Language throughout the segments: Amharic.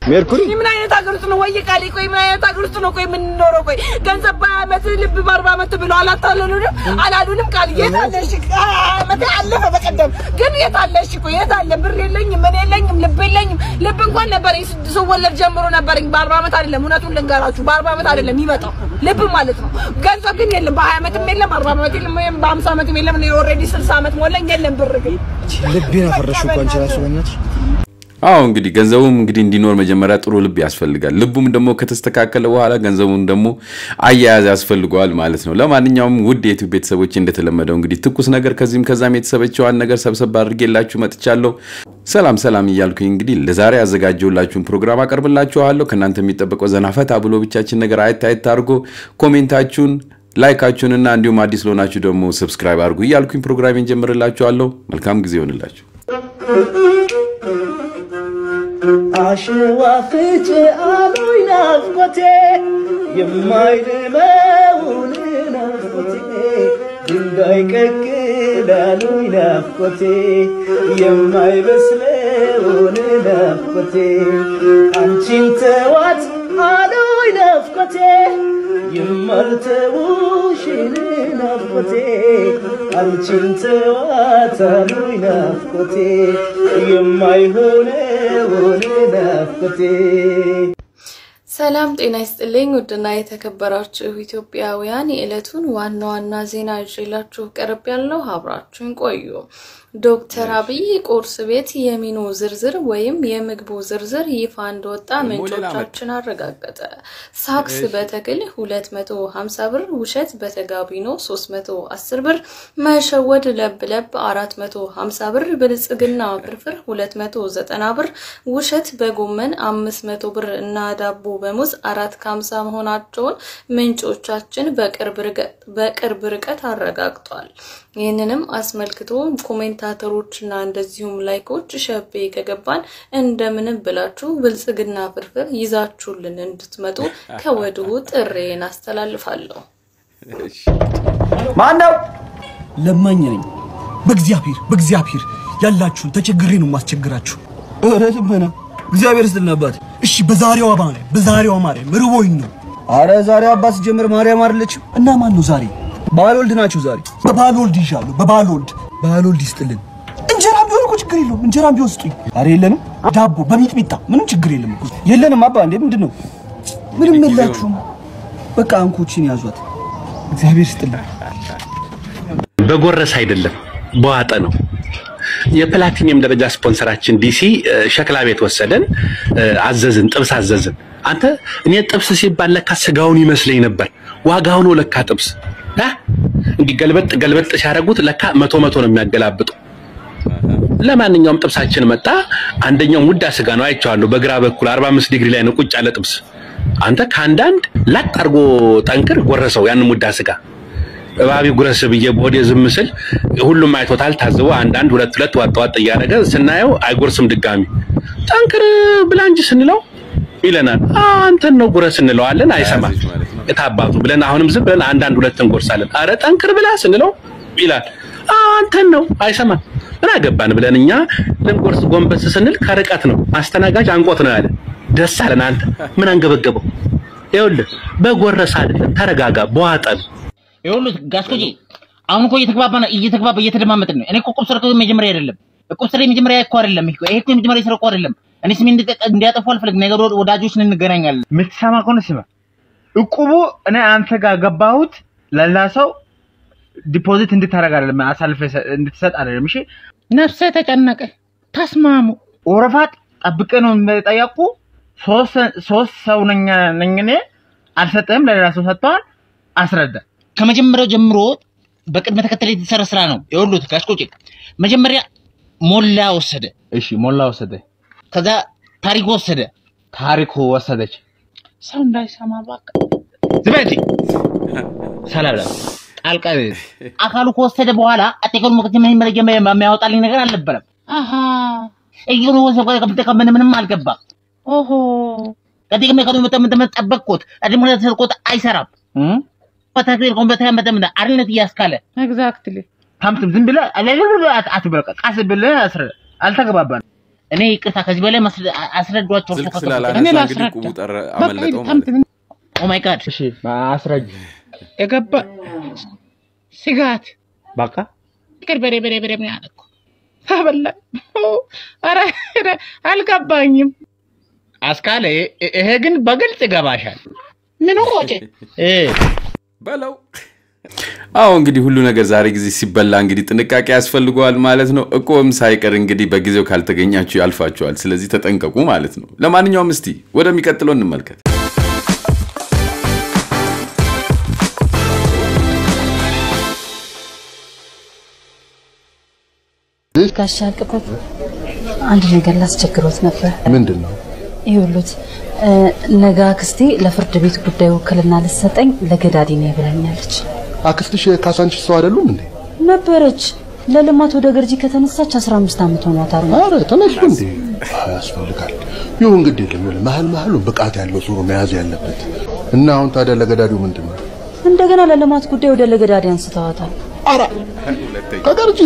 ሜርኩሪ ምን አይነት ሀገር ውስጥ ነው ወይ ቃሊ? ቆይ ምን አይነት ሀገር ውስጥ ነው ቆይ የምንኖረው? ቆይ ገንዘብ በዓመት ልብ በአርባ ዓመት ብሎ አላታለሉንም አላሉንም። ቃል የት አለሽ? ዓመት አለፈ በቀደም ግን የት አለሽ? ቆይ የት አለ? ብር የለኝም ምን የለኝም ልብ የለኝም። ልብ እንኳን ነበር ስወለድ ጀምሮ ነበረኝ። በአርባ ዓመት አይደለም እውነቱን ልንገራችሁ፣ በአርባ ዓመት አይደለም የሚመጣው ልብ ማለት ነው። ገንዘብ ግን የለም። በሀያ ዓመትም የለም፣ በአርባ ዓመት የለም፣ ወይም በሀምሳ ዓመትም የለም። እኔ ኦልሬዲ ስልሳ ዓመት ሞላኝ። የለም ብር ግን ልቤን አፈረሽው እኮ አንቺ ራሱ በእናትሽ አዎ እንግዲህ ገንዘቡም እንግዲህ እንዲኖር መጀመሪያ ጥሩ ልብ ያስፈልጋል። ልቡም ደግሞ ከተስተካከለ በኋላ ገንዘቡን ደግሞ አያያዝ ያስፈልገዋል ማለት ነው። ለማንኛውም ውድ የዩቲዩብ ቤተሰቦች እንደተለመደው እንግዲህ ትኩስ ነገር ከዚህም ከዛም የተሰበቸዋን ነገር ሰብሰብ አድርጌላችሁ መጥቻለሁ። ሰላም ሰላም እያልኩኝ እንግዲህ ለዛሬ ያዘጋጀሁላችሁን ፕሮግራም አቀርብላችኋለሁ። ከእናንተ የሚጠበቀው ዘና ፈታ ብሎ ብቻችን ነገር አየት አየት አድርጎ ኮሜንታችሁን ላይካችሁንና እንዲሁም አዲስ ለሆናችሁ ደግሞ ሰብስክራይብ አድርጉ እያልኩኝ ፕሮግራሜን ጀምርላችኋለሁ። መልካም ጊዜ ይሆንላችሁ። አሸዋ ፍጭ አሉኝ ናፍቆቴ የማይልመውን ናፍቆቴ ድንጋይ ቀቅል አሉኝ ናፍቆቴ የማይበስለውን ናፍቆቴ አንቺን ተዋት አሉኝ ናፍቆቴ የማልተውሽን ናፍቆቴ አንቺን ተዋት አሉኝ ናፍቆቴ የማይሆነውን ናፍቆቴ ሰላም ጤና ይስጥልኝ። ውድና የተከበራችሁ ኢትዮጵያውያን የዕለቱን ዋና ዋና ዜና ይዤላችሁ ቀርብ ያለው አብራችሁን ቆዩ። ዶክተር አብይ ቁርስ ቤት የሚኑ ዝርዝር ወይም የምግቡ ዝርዝር ይፋ እንደወጣ ምንጮቻችን አረጋገጠ። ሳክስ በተክል 250 ብር፣ ውሸት በተጋቢኖ 310 ብር፣ መሸወድ ለብ ለብ 450 ብር፣ ብልጽግና ፍርፍር 290 ብር፣ ውሸት በጎመን 500 ብር እና ዳቦ በሙዝ አራት ከ50 መሆናቸውን ምንጮቻችን በቅርብ ርቀት አረጋግጧል። ይህንንም አስመልክቶ ኮሜንታተሮችና እንደዚሁም ላይኮች ሸቤ ከገባን እንደምንም ብላችሁ ብልጽግና ፍርፍር ይዛችሁልን እንድትመጡ ከወዲሁ ጥሬን አስተላልፋለሁ። ማን ነው? ለማኝ ነኝ። በእግዚአብሔር በእግዚአብሔር ያላችሁን ተቸግሬ ነው ማስቸግራችሁ። ኧረ ልመና እግዚአብሔር ስትል ነባት። እሺ በዛሬዋ ማርያም በዛሬዋ ማርያም ርቦኝ ነው። አረ ዛሬ አባት ሲጀምር ማርያም አይደለችም እና ማን ነው ዛሬ? ባልወልድ ናችሁ ዛሬ። በባልወልድ ይዣለሁ። በባልወልድ ባልወልድ ይስጥልን። እንጀራም ቢሆን እኮ ችግር የለውም። እንጀራም ቢሆን ስጡኝ። አረ የለንም ዳቦ በሚጥሚጣ ምንም ችግር የለም እኮ። የለንም አባ። እንዴ ምንድን ነው? ምንም የላችሁም። በቃ አንኮችን ያዟት። እግዚአብሔር ይስጥልን። በጎረስ አይደለም በዋጠ ነው። የፕላቲኒየም ደረጃ ስፖንሰራችን ዲሲ ሸክላ ቤት ወሰደን፣ አዘዝን፣ ጥብስ አዘዝን። አንተ እኔ ጥብስ ሲባል ለካ ስጋውን ይመስለኝ ነበር። ዋጋው ነው ለካ ጥብስ አ እንዲህ ገልበጥ ገልበጥ ሲያደርጉት ለካ መቶ መቶ ነው የሚያገላብጡ። ለማንኛውም ጥብሳችን መጣ። አንደኛው ሙዳ ስጋ ነው አይቼዋለሁ። በግራ በኩል 45 ዲግሪ ላይ ነው ቁጭ ያለ ጥብስ። አንተ ከአንዳንድ ላጥ አድርጎ ጠንክር ጎረሰው ያን ሙዳ ስጋ እባቢ ጉረስ ብዬ በሆዴ ዝም ስል ሁሉም አይቶታል ታዝቦ አንዳንድ ሁለት ሁለት ዋጥ ዋጥ እያደረገ ስናየው አይጎርስም ድጋሚ ጠንክር ብላ እንጂ ስንለው ይለናል አንተን ነው ጉረስ እንለዋለን አይሰማም እታባቱ ብለን አሁንም ዝም ብለን አንዳንድ ሁለት እንጎርሳለን አረ ጠንክር ብላ ስንለው ይላል አንተን ነው አይሰማም ምን አገባን ብለን እኛ ልንጎርስ ጎንበስ ስንል ከርቀት ነው አስተናጋጅ አንቆት ነው ያለ ደስ አለን አንተ ምን አንገበገበው ይኸውልህ በጎረስ አይደለም ተረጋጋ በዋጠ ነው ይኸውልህ ጋስኮጂ አሁን እኮ እየተግባባን እየተግባባ እየተደማመጥን ነው። እኔ እኮ ቁብ ስር እኮ መጀመሪያ አይደለም ቁብ ስር መጀመሪያ እኮ አይደለም ይሄ ይሄ እኮ የመጀመሪያ ስራ እኮ አይደለም። እኔ ስሜ እንዲያጠፉ አልፈልግም። ነገ ወዳጆች እንገናኛለን። የምትሰማ ከሆነ ስማ፣ እቁቡ እኔ አንተ ጋር ገባሁት ለላ ሰው ዲፖዚት እንድታደርግ አይደለም፣ አሳልፈ እንድትሰጥ አይደለም። እሺ ነፍሰ ተጨነቀ። ተስማሙ። ወረፋት ጠብቄ ነው የጠየቁ። ሶስት ሰው ነኝ ነኝ እኔ አልሰጠህም፣ ለሌላ ሰው ሰጥተዋል። አስረዳ ከመጀመሪያው ጀምሮ በቅድመ ተከተል የተሰራ ስራ ነው። ይኸውልህ ጋሽቆጭ መጀመሪያ ሞላ ወሰደ። እሺ ሞላ ወሰደ። ከዛ ታሪኩ ወሰደ። ታሪኩ ወሰደች። ሰው እንዳይሰማ እባክህ ዝም በል ሰላም ጣልቃ አካሉ ከወሰደ በኋላ አጠቀሉ መከተ ምን መረጃ የሚያወጣልኝ ነገር አልነበረም። አሃ እየኑ ወሰደ ከምን ምንም አልገባም። ኦሆ ከዚህ ከመከኑ መተመተመ ጠበቅኩት አድሞ ተሰርቆት አይሰራም በተግሪል ኮምበታ መተምና አርነት እያስካለ ኤግዛክትሊ ታምትም ዝም ብለህ አትበል ቀስ ብለህ አስረ አልተግባባን እኔ ይቅርታ ከዚህ በላይ ማስረ- አስረዷቸው። ስልክ እሱ ከከፈተ። ስላላነሳ እኔ እንግዲህ ላስረዳ። ቁቡ ጠረ በቃ አመለጠው በጣም ማለት ነው። ኦ ማይ ጋድ እሺ አስረጅ። የገባ ስጋት በቃ ፍቅር በሬ በሬ በሬ ምን ያለ እኮ አበላ። ኧረ ኧረ አልገባኝም። አስካለ ይ- ይሄ ግን በግልጽ ይገባሻል። ምን ቆጭ እ በለው አዎ እንግዲህ ሁሉ ነገር ዛሬ ጊዜ ሲበላ እንግዲህ ጥንቃቄ ያስፈልገዋል ማለት ነው። እቆም ሳይቀር እንግዲህ በጊዜው ካልተገኛችሁ ያልፋችኋል። ስለዚህ ተጠንቀቁ ማለት ነው። ለማንኛውም እስቲ ወደሚቀጥለው እንመልከት። ጋሻ ቅበት አንድ ነገር ላስቸግሮት ነበር። ምንድን ነው? ይኸውልዎት እ፣ ነገ አክስቴ ለፍርድ ቤት ጉዳይ ውክልና ልትሰጠኝ ለገዳዲ ነኝ ብላኛለች። አክስትሽ የካሳንቺስ ሰው አይደሉም እንዴ? ነበረች ለልማት ወደ ገርጂ ከተነሳች 15 ዓመት ሆኗታል። አረ ተነሱ እንዴ? ያስፈልጋል። ይሁን ግድ የለም ይሁን። መሀል መሀሉን ብቃት ያለው ሰው ነው መያዝ ያለበት። እና አሁን ታዲያ ለገዳዲው ምንድን ነው? እንደገና ለልማት ጉዳይ ወደ ለገዳዲ አንስተዋታል። አረ ከገርጂ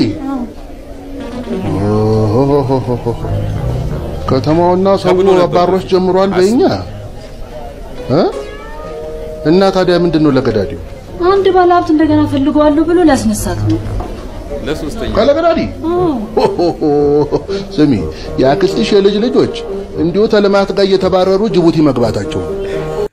ኦሆሆሆሆ። ከተማውና ሰው አባሮች ጀምሯል በእኛ እ? እና ታዲያ ምንድን ነው ለገዳዲው? አንድ ባለሀብት እንደገና ፈልገዋለሁ ብሎ ሊያስነሳት ነው። ለሶስተኛ ከለገዳዲ ስሚ፣ የአክስትሽ የልጅ ልጆች እንዲሁ ተልማት ጋር እየተባረሩ ጅቡቲ መግባታቸው ነው።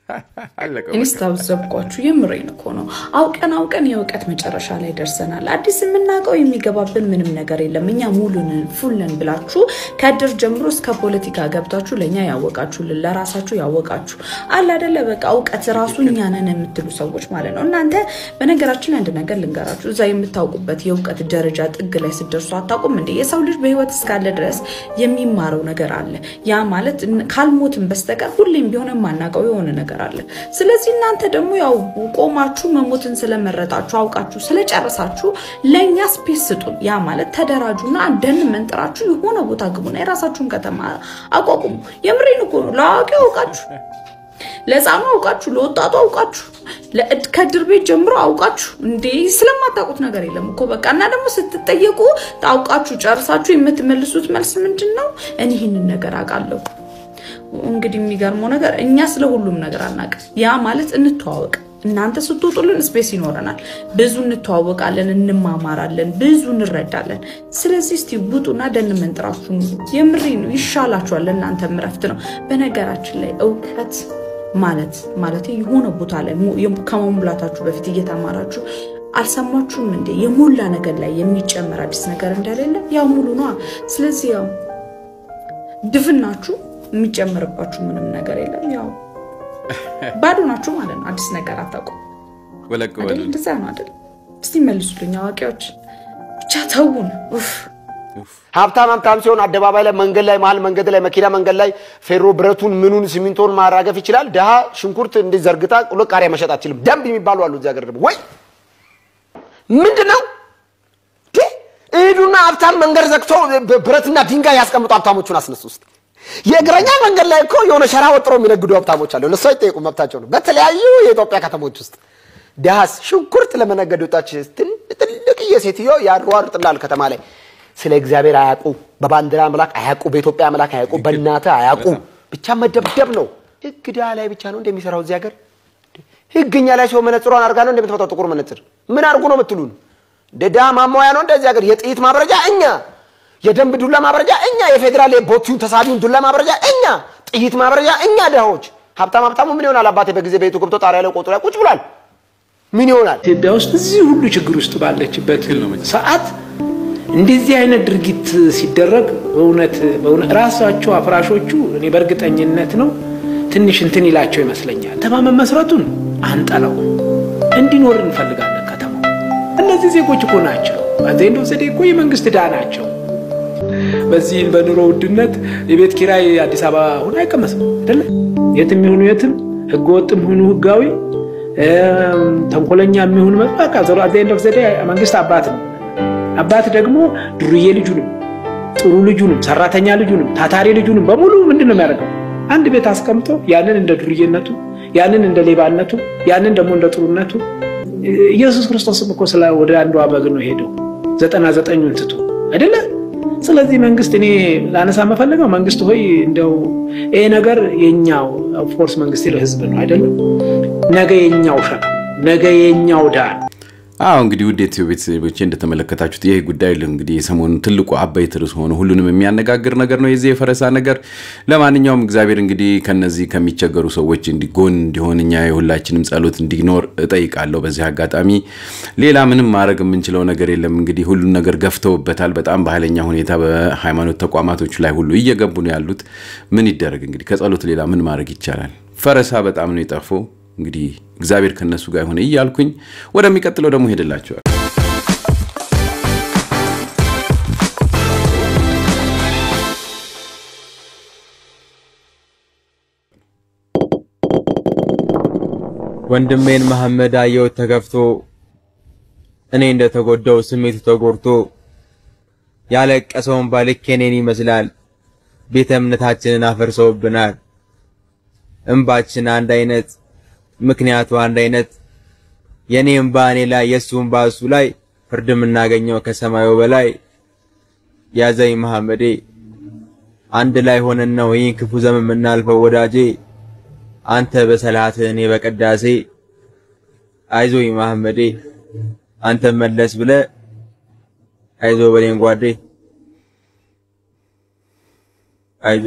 እኔስ ታዘብኳችሁ። የምሬን እኮ ነው። አውቀን አውቀን የእውቀት መጨረሻ ላይ ደርሰናል። አዲስ የምናውቀው የሚገባብን ምንም ነገር የለም። እኛ ሙሉንን ፉልን ብላችሁ ከእድር ጀምሮ እስከ ፖለቲካ ገብታችሁ ለእኛ ያወቃችሁልን ለራሳችሁ ያወቃችሁ አለ አይደለ? በቃ እውቀት ራሱ እኛ ነን የምትሉ ሰዎች ማለት ነው። እናንተ በነገራችን ላይ አንድ ነገር ልንገራችሁ። እዛ የምታውቁበት የእውቀት ደረጃ ጥግ ላይ ስትደርሱ አታውቁም እንዴ? የሰው ልጅ በህይወት እስካለ ድረስ የሚማረው ነገር አለ። ያ ማለት ካልሞትን በስተቀር ሁሌም ቢሆን የማናውቀው የሆነ ነገር አለ። ስለዚህ እናንተ ደግሞ ያው ቆማችሁ መሞትን ስለመረጣችሁ አውቃችሁ ስለጨረሳችሁ ለእኛ ስፔስ ስጡን። ያ ማለት ተደራጁና ደን መንጥራችሁ የሆነ ቦታ ግቡና የራሳችሁን ከተማ አቋቁሙ። የምሬን እኮ ነው። ለአዋቂው አውቃችሁ፣ ለህፃኑ አውቃችሁ፣ ለወጣቱ አውቃችሁ፣ ለእድ- ከእድር ቤት ጀምሮ አውቃችሁ። እንዴ ስለማታውቁት ነገር የለም እኮ በቃ። እና ደግሞ ስትጠየቁ አውቃችሁ ጨርሳችሁ የምትመልሱት መልስ ምንድን ነው? እኔ ይህንን ነገር አውቃለሁ። እንግዲህ የሚገርመው ነገር እኛ ስለ ሁሉም ነገር አናውቅም። ያ ማለት እንተዋወቅ። እናንተ ስትወጡልን ስፔስ ይኖረናል። ብዙ እንተዋወቃለን፣ እንማማራለን፣ ብዙ እንረዳለን። ስለዚህ እስቲ ውጡና ደን መንጥራችሁ ኑሩ። የምሬ ነው፣ ይሻላችኋል። ለእናንተም እረፍት ነው። በነገራችን ላይ እውቀት ማለት ማለት የሆነ ቦታ ላይ ሙ- የም- ከመሙላታችሁ በፊት እየተማራችሁ አልሰማችሁም እንዴ? የሞላ ነገር ላይ የሚጨመር አዲስ ነገር እንደሌለ ያው ሙሉ ነዋ። ስለዚህ ያው ድፍናችሁ የሚጨምርባችሁ ምንም ነገር የለም። ያው ባዶ ናችሁ ማለት ነው። አዲስ ነገር አታውቁም ወለቅ አይደል? በሉ እንደዛ ነው አይደል? እስቲ መልሱልኝ አዋቂዎች። ብቻ ተውን። ኡፍ ሀብታም ሀብታም ሲሆን አደባባይ ላይ መንገድ ላይ መሀል መንገድ ላይ መኪና መንገድ ላይ ፌሮ ብረቱን ምኑን ሲሚንቶን ማራገፍ ይችላል። ድሃ ሽንኩርት እንዲህ ዘርግታ ሁለት ቃሪያ መሸጥ አትችልም። ደንብ የሚባሉ አሉ እዚህ ሀገር ደግሞ ወይ ምንድን ነው ቴ? እሂዱና ሀብታም መንገድ ዘግቶ ብ- ብረትና ድንጋይ ያስቀምጡ ሀብታሞቹን አስነሱ ውስጥ የእግረኛ መንገድ ላይ እኮ የሆነ ሸራ ወጥሮ የሚነግዱ ሀብታሞች አሉ። እነሱ አይጠየቁም፣ መብታቸው ነው። በተለያዩ የኢትዮጵያ ከተሞች ውስጥ ድሃስ ሽንኩርት ለመነገድ ወጣች ትል- ትልቅዬ ሴትዮ ያሯሩጥላል ከተማ ላይ ስለ እግዚአብሔር አያውቁ፣ በባንዲራ አምላክ አያውቁ፣ በኢትዮጵያ አምላክ አያውቁ፣ በእናትህ አያውቁ። ብቻ መደብደብ ነው። ህግ ድሃ ላይ ብቻ ነው እንደሚሰራው እዚህ ሀገር። ህግ እኛ ላይ ሲሆን መነጽሯን አድርጋ ነው እንደምትመጣው ጥቁር መነጽር ምን አድርጉ ነው የምትሉን? ደዳ ማሟያ ነው እንደዚህ ሀገር። የጥይት ማብረጃ እኛ፣ የደንብ ዱላ ማብረጃ እኛ፣ የፌዴራል የቦቲውን ተሳቢውን ዱላ ማብረጃ እኛ፣ ጥይት ማብረጃ እኛ ድሃዎች። ሀብታም ሀብታሙ ምን ይሆናል? አባቴ በጊዜ ቤቱ ገብቶ ጣሪያ ላይ ቆጡ ላይ ቁጭ ብሏል። ምን ይሆናል? ኢትዮጵያ ውስጥ እዚህ ሁሉ ችግር ውስጥ ባለችበት ሰዓት እንደዚህ አይነት ድርጊት ሲደረግ በእውነት በእውነት ራሳቸው አፍራሾቹ እኔ በእርግጠኝነት ነው ትንሽ እንትን ይላቸው ይመስለኛል። ከተማ መመስረቱን አንጠላው እንዲኖር እንፈልጋለን። ከተማው እነዚህ ዜጎች እኮ ናቸው። አንዘንዶ ዘዴ እኮ የመንግስት ዕዳ ናቸው። በዚህ በኑሮ ውድነት የቤት ኪራይ አዲስ አበባ ሆኖ አይቀመስም አይደለ? የትም ይሁኑ የትም ህገወጥም ይሁኑ ህጋዊ እም፣ ተንኮለኛ የሚሆኑ በቃ ዞሮ አት ኤንድ ኦፍ ዘ ዴይ መንግስት አባት ነው። አባት ደግሞ ዱርዬ ልጁንም ጥሩ ልጁንም ሰራተኛ ልጁንም ታታሪ ልጁንም በሙሉ ምንድን ነው የሚያደርገው? አንድ ቤት አስቀምጦ ያንን እንደ ዱርዬነቱ፣ ያንን እንደ ሌባነቱ፣ ያንን ደግሞ እንደ ጥሩነቱ። ኢየሱስ ክርስቶስም እኮ ስለ ወደ አንዷ በግ ነው ሄደው ዘጠና ዘጠኙን ትቶ አይደለ? ስለዚህ መንግስት እኔ ላነሳ የምፈልገው መንግስት ሆይ እንደው ይሄ ነገር የኛው ኦፍኮርስ መንግስት ይለው ህዝብ ነው አይደለም፣ ነገ የኛው ሸክም ነገ የኛው ዳ አዎ እንግዲህ ውድ የኢትዮ ቤተሰቦቼ እንደተመለከታችሁት ይህ ጉዳይ እንግዲህ የሰሞኑ ትልቁ አበይት ርዕስ ሆኖ ሁሉንም የሚያነጋግር ነገር ነው የዚህ የፈረሳ ነገር። ለማንኛውም እግዚአብሔር እንግዲህ ከነዚህ ከሚቸገሩ ሰዎች እንዲጎን እንዲሆን እኛ የሁላችንም ጸሎት እንዲኖር እጠይቃለሁ። በዚህ አጋጣሚ ሌላ ምንም ማድረግ የምንችለው ነገር የለም። እንግዲህ ሁሉን ነገር ገፍተውበታል። በጣም በኃይለኛ ሁኔታ በሃይማኖት ተቋማቶች ላይ ሁሉ እየገቡ ነው ያሉት። ምን ይደረግ እንግዲህ ከጸሎት ሌላ ምን ማድረግ ይቻላል? ፈረሳ በጣም ነው የጠፋው። እንግዲህ እግዚአብሔር ከነሱ ጋር ይሁን እያልኩኝ ወደሚቀጥለው ደግሞ ሄድላቸዋል። ወንድሜን መሐመድ አየሁት ተከፍቶ እኔ እንደተጎዳው ስሜቱ ተጎድቶ ያለቀሰውን ባልክ የኔን ይመስላል። ቤተ እምነታችንን አፈርሰውብናል። እንባችን አንድ አይነት ምክንያቱ አንድ አይነት የኔ እንባ እኔ ላይ የሱ እንባ እሱ ላይ ፍርድ የምናገኘው ከሰማዩ በላይ ያዘኝ መሐመዴ አንድ ላይ ሆነን ነው ይህን ክፉ ዘመን የምናልፈው ወዳጄ አንተ በሰላትህ እኔ በቅዳሴ አይዞኝ መሐመዴ አንተ መለስ ብለ አይዞ በሌን ጓዴ አይዞ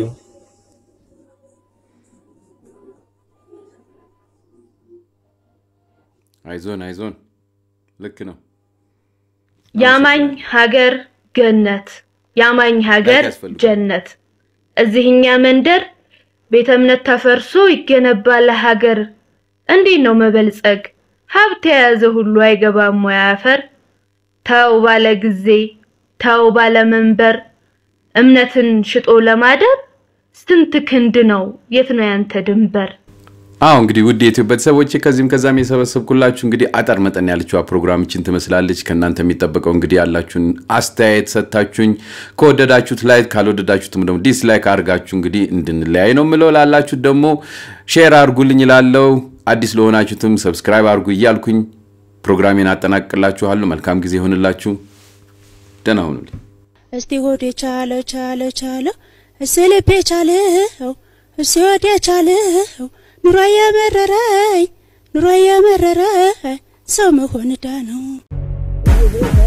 አይዞን አይዞን፣ ልክ ነው። ያማኝ ሀገር ገነት፣ ያማኝ ሀገር ጀነት። እዚህኛ መንደር ቤተ እምነት ተፈርሶ ይገነባል ሀገር። እንዴት ነው መበልጸግ? ሀብት የያዘ ሁሉ አይገባም ወይ አፈር? ተው ባለ ጊዜ ተው ባለ መንበር፣ እምነትን ሽጦ ለማደር ስንት ክንድ ነው? የት ነው ያንተ ድንበር? አዎ እንግዲህ ውድ የኢትዮ ቤተሰቦች ከዚህም ከዛም የሰበሰብኩላችሁ እንግዲህ አጠር መጠን ያለችዋ ፕሮግራምችን ትመስላለች። ከእናንተ የሚጠበቀው እንግዲህ ያላችሁን አስተያየት ሰጥታችሁኝ ከወደዳችሁት ላይክ ካልወደዳችሁትም ደግሞ ዲስላይክ አድርጋችሁ እንግዲህ እንድንለያይ ነው ምለው። ላላችሁት ደግሞ ሼር አድርጉልኝ ላለው አዲስ ለሆናችሁትም ሰብስክራይብ አድርጉ እያልኩኝ ፕሮግራሜን አጠናቅቅላችኋለሁ። መልካም ጊዜ ይሆንላችሁ። ደህና ሁኑልኝ። እስቲ ሆዴ ቻለ ቻለ ቻለ እስቲ ልቤ ቻለው እስቲ ሆዴ ቻለው ኑሮ የመረረኝ ኑሮ የመረረኝ ሰው መሆን ዕዳ ነው።